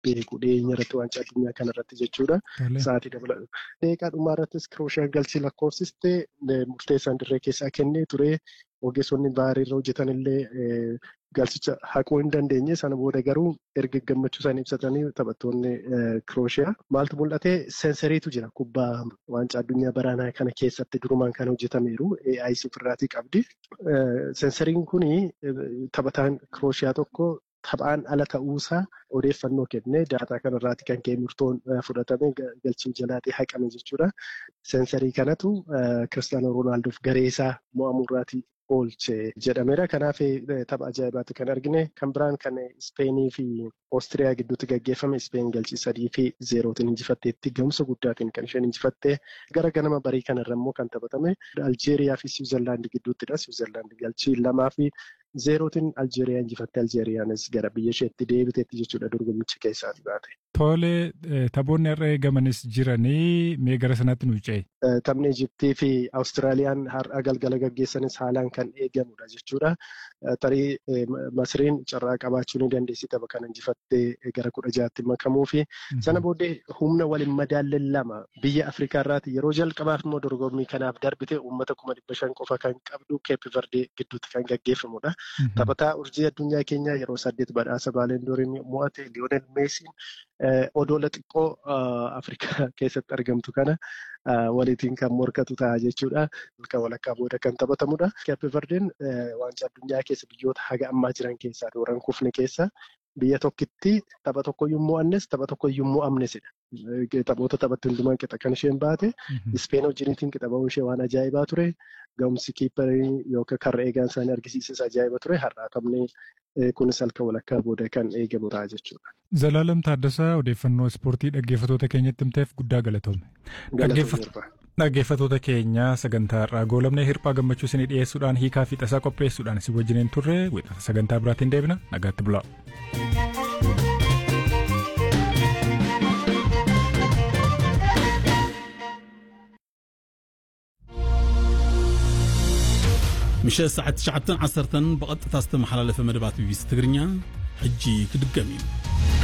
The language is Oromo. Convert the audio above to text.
beeku dhiyeenya irratti waancaa addunyaa kanarratti jechuudha. Sa'aatii dabalatu. Deeqaa dhumaa irrattis Kirooshaan galchii lakkoofsiste murteessaan dirree keessaa kennee ture. Ogeessonni baariirra hojjetan illee galchicha haquu hin dandeenye sana booda garuu erga gammachuu isaanii ibsatanii taphattoonni Kirooshiyaa maaltu mul'ate seensariitu jira kubbaa waancaa addunyaa baraanaa kana keessatti durumaan kan hojjetameeru AI ofirraatii qabdi. Seensariin kuni taphataan Kirooshiyaa tokko taphaan ala ta'uusaa odeeffannoo kennee daataa kanarraati kan ka'e murtoon fudhatame galchii jalaatii haqame jechuudha. Seensarii kanatu Kiristaanoo Roonaaldoof gareesaa mo'amurraatii oolche jedhameera. Kanaaf tapha ajaa'ibaatu kan argine. Kan biraan kan Ispeenii fi Oostiriyaa gidduutti gaggeeffame Ispeen galchii sadii fi zeerootiin injifatteetti gahumsa guddaatiin kan isheen injifatte. Gara ganama barii kanarra immoo kan taphatame Aljeeriyaa fi Siwiizerlaandi gidduuttidha. Siwiizerlaandi galchii lamaa fi zeerootiin Aljeeriyaa injifatte. Aljeeriyaanis gara biyya isheetti deebiteetti jechuudha dorgommicha keessaati baate. Tole taphoonni har'a eegamanis jiranii mee gara sanaatti nu ce'e. Taphni Ijiptii fi Awustiraaliyaan har'a galgala gaggeessanis haalaan kan eegamudha jechuudha. Tarii Masriin carraa qabaachuu ni dandeessi tapha kana injifattee gara kudha jaatti makamuu fi sana booddee humna waliin madaalleen lama biyya Afrikaa irraati yeroo jalqabaaf immoo dorgommii kanaaf darbite uummata kuma dhibba shan qofa kan qabdu Keep Verde gidduutti kan gaggeeffamudha. Taphataa urjii addunyaa keenyaa yeroo saddeet badhaasa baalendooriin mo'ate Lionel Meesiin odoola xiqqoo Afrikaa keessatti argamtu kana waliitiin kan morkatu ta'a jechuudha. Halkan walakkaa booda kan taphatamudha. Keep Verdeen waancaa addunyaa keessa biyyoota haga ammaa jiran keessaa dooran kufne keessa biyya tokkitti tapha tokkoyyuu mo'annes tapha tokkoyyuu mo'amnesidha. Taphoota taphatti hundumaan qixa kan isheen baate. Ispeen wajjiniitiin qixa ba'uu ishee waan ajaa'ibaa ture. Ga'umsi kiipparii yookaan karra eegaan isaanii argisiises ajaa'iba ture. Har'aa taphni kunis halkan walakkaa booda kan eegamu ta'a jechuudha. Zalaalam Taaddasaa odeeffannoo ispoortii dhaggeeffatoota keenyatti himteef guddaa galatoome. Dhaggeeffatoota keenya sagantaa irraa goolamnee hirphaa gammachuu isinii dhiyeessuudhaan hiikaa fi tasaa qopheessuudhaan isin wajjiniin turre wixata sagantaa biraatiin deebina nagaatti bulaa. ምሸት ሰዓት 9 10 ብቐጥታ ዝተመሓላለፈ መደባት ቢቢሲ ትግርኛ ሕጂ ክድገም እዩ